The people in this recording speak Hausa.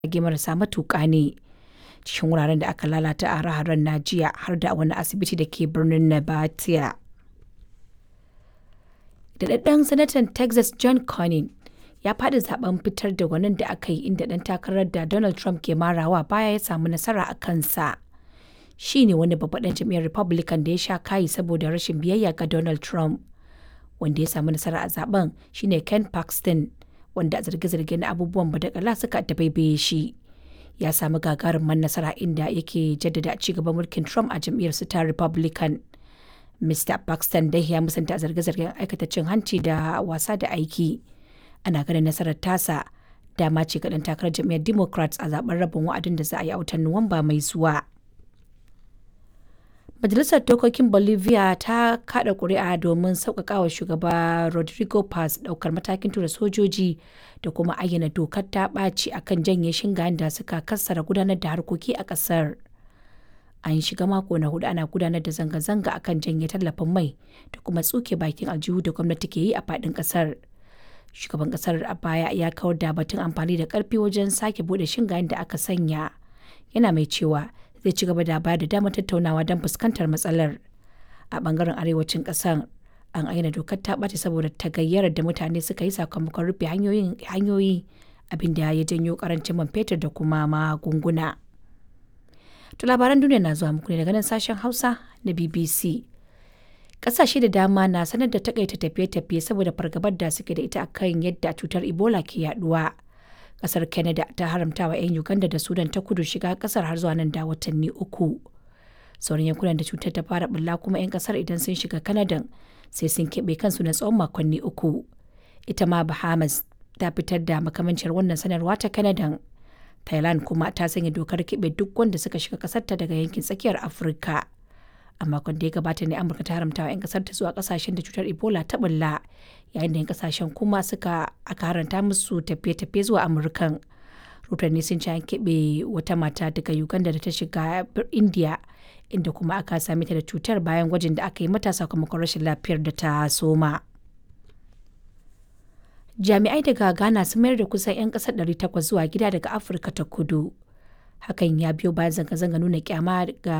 jirage marasa matuƙa ne cikin wuraren da aka lalata a hare-haren na jiya har da wani asibiti da ke birnin Nabatea. Daɗaɗɗen Sanatan Texas John Cornyn ya faɗi zaben fitar da gwanin da aka yi inda ɗan takarar da Donald Trump ke marawa baya ya samu nasara a kansa. Shi ne wani babban ɗan jam'iyyar Republican da ya sha kayi saboda rashin biyayya ga Donald Trump. Wanda ya samu nasara a zaben shine Ken Paxton wanda a zarge-zarge na abubuwan badakala suka dabaibaye shi. Ya samu gagarumin nasara inda yake jaddada ci gaban mulkin Trump a jam'iyyar su ta Republican. Mr. Paxton dai ya musanta zarge-zargen aikata cin hanci da wasa da aiki. Ana ganin nasarar tasa dama ce ga ɗan takarar jam'iyyar Democrats a zaben rabin wa'adin da za a yi a watan Nuwamba mai zuwa. Majalisar Dokokin Bolivia ta kada kuri'a domin sauƙaƙawa shugaba Rodrigo Paz ɗaukar matakin tura sojoji da kuma ayyana dokar ta ɓaci akan janye shingayen da suka kassara gudanar da harkoki a ƙasar. An shiga mako na hudu ana gudanar da zanga-zanga akan janye tallafin mai da kuma tsuke bakin aljihu da gwamnati ke yi a faɗin ƙasar. Shugaban ƙasar a baya ya kawar da batun amfani da ƙarfi wajen sake buɗe shingayen da aka sanya. Yana mai cewa zai ci gaba da bayar da damar tattaunawa don fuskantar matsalar a bangaren arewacin kasar an aina dokar ta ɓace saboda tagayyarar da mutane suka yi sakamakon rufe hanyoyi abin da ya janyo karancin man fetur da kuma magunguna to labaran duniya na zuwa muku ne daga nan sashen hausa na bbc kasashe da dama na sanar da takaita tafiye-tafiye saboda fargabar da suke da ita akan yadda cutar ebola ke yaduwa kasar canada ta haramta wa 'yan uganda da sudan ta kudu shiga kasar har zuwa nan da watanni uku sauran yankunan da cutar ta fara bulla kuma 'yan kasar idan sun shiga canada sai sun keɓe kansu na tsawon makonni uku ita ma bahamas ta fitar da makamancin wannan sanarwa ta canada thailand kuma ta sanya dokar keɓe duk wanda suka shiga kasarta daga yankin tsakiyar afirka a makon da ya gabata ne amurka ta haramta wa 'yan kasar ta zuwa kasashen da cutar ebola ta bulla yayin da 'yan kasashen kuma suka aka haranta musu tafiye-tafiye zuwa amurkan rotanni sun ci an keɓe wata mata daga uganda da ta shiga india inda kuma aka same ta da cutar bayan gwajin da aka yi mata sakamakon rashin lafiyar da ta soma jami'ai daga ghana sun mayar da kusan 'yan kasar 800 zuwa gida daga afirka ta kudu hakan ya biyo bayan zanga-zanga nuna kyama ga